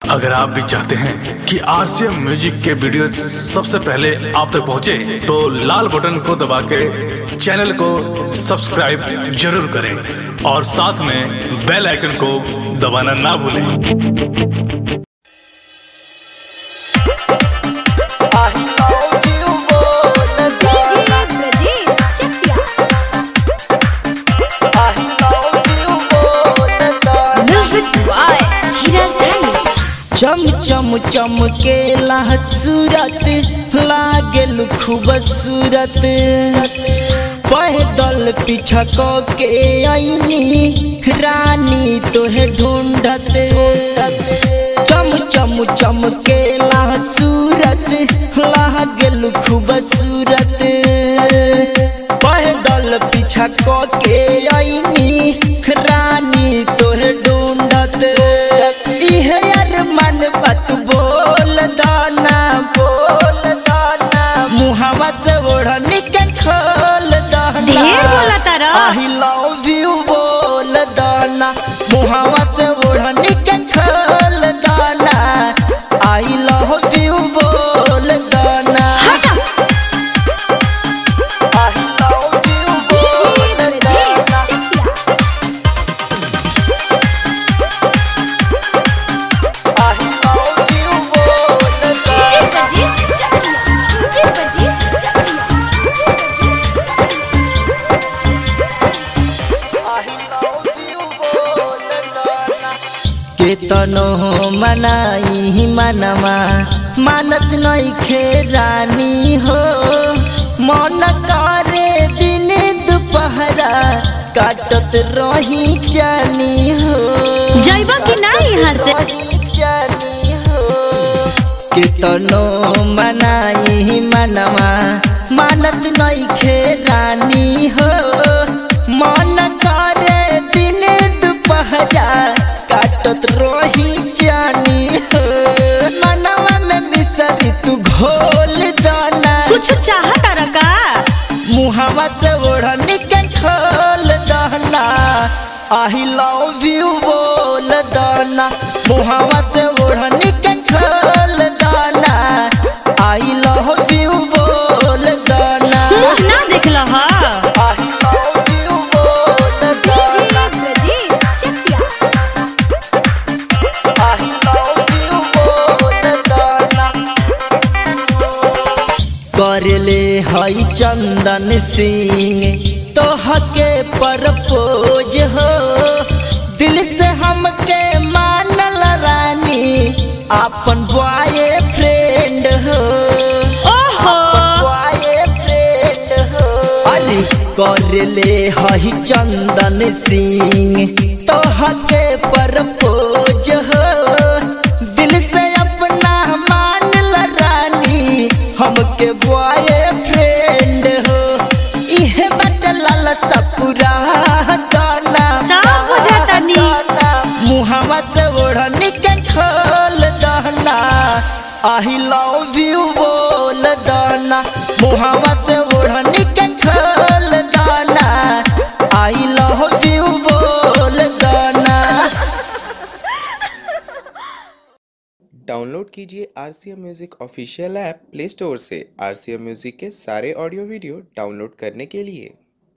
अगर आप भी चाहते हैं कि आरसीएम म्यूजिक के वीडियो सबसे पहले आप तक पहुंचे, तो लाल बटन को दबा के चैनल को सब्सक्राइब जरूर करें और साथ में बेल आइकन को दबाना ना भूलें I love you more than DJ that. Brajesh Chakya. I love you more than that. Music by Dheeraj Dhani. चम चम चमकेला सूरत लागेल खूबसूरत पैदल पीछा क के आईनी रानी तोहे ढूंढत चम चम चमकेला सूरत लागेल खूबसूरत पैदल पीछा क के आईनी रानी तोहे ढूंढत इहे यार मन बात बोल दाना बोल दाना मुहावा से ओढ़नी के खोल दाना ढेर बोला तारा। आई लव यू बोल दाना मुहावा से ओढ़नी के खोल दाना आई लव यू बोल दाना आई लव यू बोल DJ Brajesh दाना Chakya. आई लव यू बोल DJ दाना Brajesh Chakya. DJ Brajesh Chakya. केतनो मनाई मनमा मानत नहीं खेरानी हो मन करे दिन दोपहरा काटत रही जानी हो जाइबा कि ना यहाँ से? रही जानी हो केतनो मनाई मनमा मानत नहीं खेरानी हो मन करे दिन दोपहरा काटत रही जानी हो मनवा में मिसरी तू घोल दाना कुछ चाहत रका मुहावा से ओढ़नी के खोल दाना आई लव यू बोल दाना मुहावा से ओढ़नी के खोल दाना आई लव यू बोल दाना मुंह ना देखला हा आई लव यू बोल DJ दाना Brajesh Chakya. I love you बोल दाना करले हई चंदन सिंह तोहके परपोज हो दिल से हमके मानल रानी अपन बॉय फ्रेंड हो ओहो बॉय फ्रेंड हो अरे करले हई चंदन सिंह तोहके परपोज हो दिल से अपना मानल रानी हमके बॉय फ्रेंड हो इहे बट लालसा पूरा गाना सब बुझातानी। मुहावा से ओढ़नी के खोल दाना आई लव यू बोल दाना मुहावा से ओढ़नी के खोल दाना आई लव यू बोल दाना डाउनलोड कीजिए R C M music official app Play Store से आर सी एम म्यूज़िक के सारे ऑडियो वीडियो डाउनलोड करने के लिए